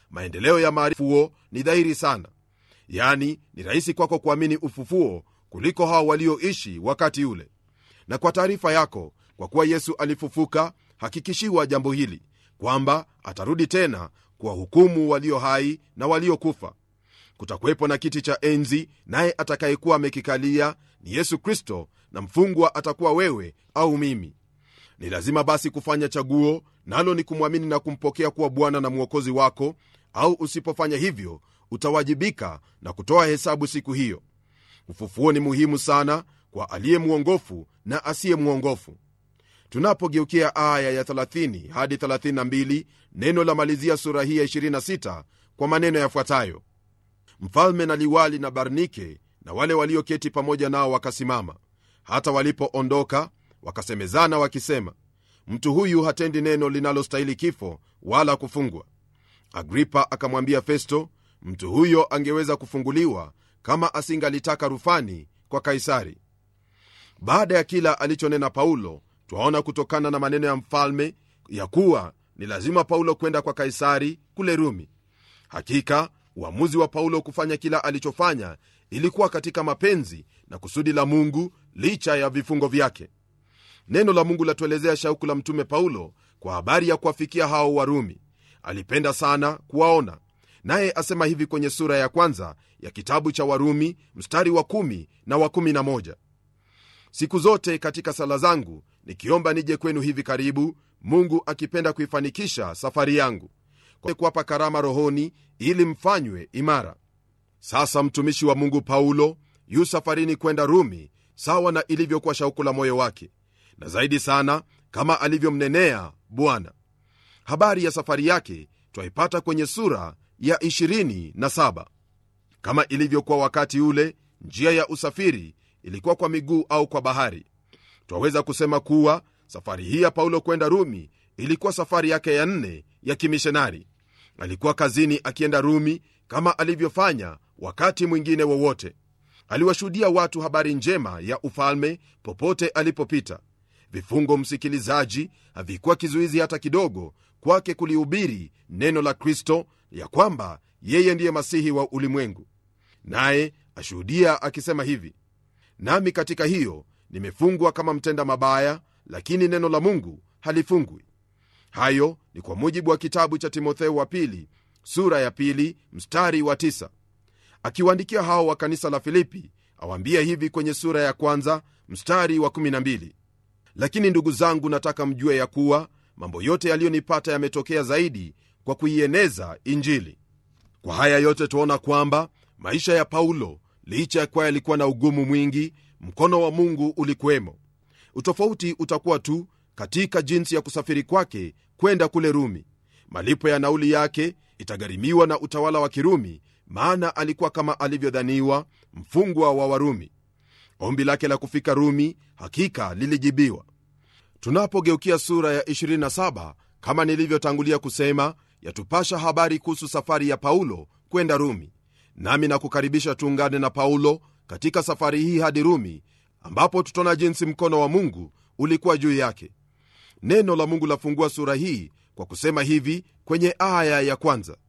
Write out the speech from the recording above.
maendeleo ya maarifuo ni dhahiri sana yani ni rahisi kwako kuamini ufufuo kuliko hao walioishi wakati ule na kwa taarifa yako kwa kuwa yesu alifufuka hakikishiwa jambo hili kwamba atarudi tena kuwahukumu walio hai na waliokufa kutakuwepo na kiti cha enzi naye atakayekuwa amekikalia ni yesu kristo na mfungwa atakuwa wewe au mimi ni lazima basi kufanya chaguo nalo ni kumwamini na kumpokea kuwa bwana na mwokozi wako au usipofanya hivyo utawajibika na kutoa hesabu siku hiyo ufufuo ni muhimu sana kwa aliye mwongofu na asiye mwongofu tunapogeukia aya ya 30 hadi 32 neno la malizia sura hii ya 26 kwa maneno yafuatayo mfalme na liwali na barnike na wale walioketi pamoja nao wakasimama hata walipoondoka wakasemezana wakisema mtu huyu hatendi neno linalostahili kifo wala kufungwa agripa akamwambia festo mtu huyo angeweza kufunguliwa kama asingalitaka rufani kwa kaisari baada ya kila alichonena paulo twaona kutokana na maneno ya mfalme ya kuwa ni lazima paulo kwenda kwa kaisari kule rumi hakika uamuzi wa paulo kufanya kila alichofanya ilikuwa katika mapenzi na kusudi la mungu licha ya vifungo vyake neno la mungu latuelezea shauku la mtume paulo kwa habari ya kuwafikia hao warumi alipenda sana kuwaona naye asema hivi kwenye sura ya kwanza ya kitabu cha warumi mstari wa kumi na wa kumi na moja siku zote katika sala zangu nikiomba nije kwenu hivi karibu mungu akipenda kuifanikisha safari yangu kuwapa karama rohoni ili mfanywe imara sasa mtumishi wa mungu paulo yu safarini kwenda rumi sawa na ilivyokuwa shauku la moyo wake na zaidi sana kama alivyomnenea bwana habari ya safari yake twaipata kwenye sura ya 27 kama ilivyokuwa wakati ule njia ya usafiri ilikuwa kwa miguu au kwa bahari twaweza kusema kuwa safari hii ya paulo kwenda rumi ilikuwa safari yake ya nne ya kimishonari alikuwa kazini akienda rumi kama alivyofanya wakati mwingine wowote aliwashuhudia watu habari njema ya ufalme popote alipopita vifungo msikilizaji havikuwa kizuizi hata kidogo kwake kulihubiri neno la kristo ya kwamba yeye ndiye masihi wa ulimwengu naye ashuhudia akisema hivi nami katika hiyo nimefungwa kama mtenda mabaya lakini neno la mungu halifungwi hayo ni kwa mujibu wa kitabu cha timotheo wa pili sura ya pili mstari wa tisa. akiwaandikia hao wa kanisa la filipi awaambia hivi kwenye sura ya kwanza mstari wa 12 lakini ndugu zangu nataka mjue ya kuwa mambo yote yaliyonipata yametokea zaidi kwa kuieneza injili kwa haya yote tuona kwamba maisha ya paulo licha ya kuwa yalikuwa na ugumu mwingi mkono wa mungu ulikuwemo utofauti utakuwa tu katika jinsi ya kusafiri kwake kwenda kule rumi malipo ya nauli yake itagharimiwa na utawala wa kirumi maana alikuwa kama alivyodhaniwa mfungwa wa warumi ombi lake la kufika rumi hakika lilijibiwa tunapogeukia sura ya 27 kama nilivyotangulia kusema yatupasha habari kuhusu safari ya paulo kwenda rumi nami nakukaribisha tuungane na paulo katika safari hii hadi rumi ambapo tutaona jinsi mkono wa mungu ulikuwa juu yake neno la mungu lafungua sura hii kwa kusema hivi kwenye aya ya kwanza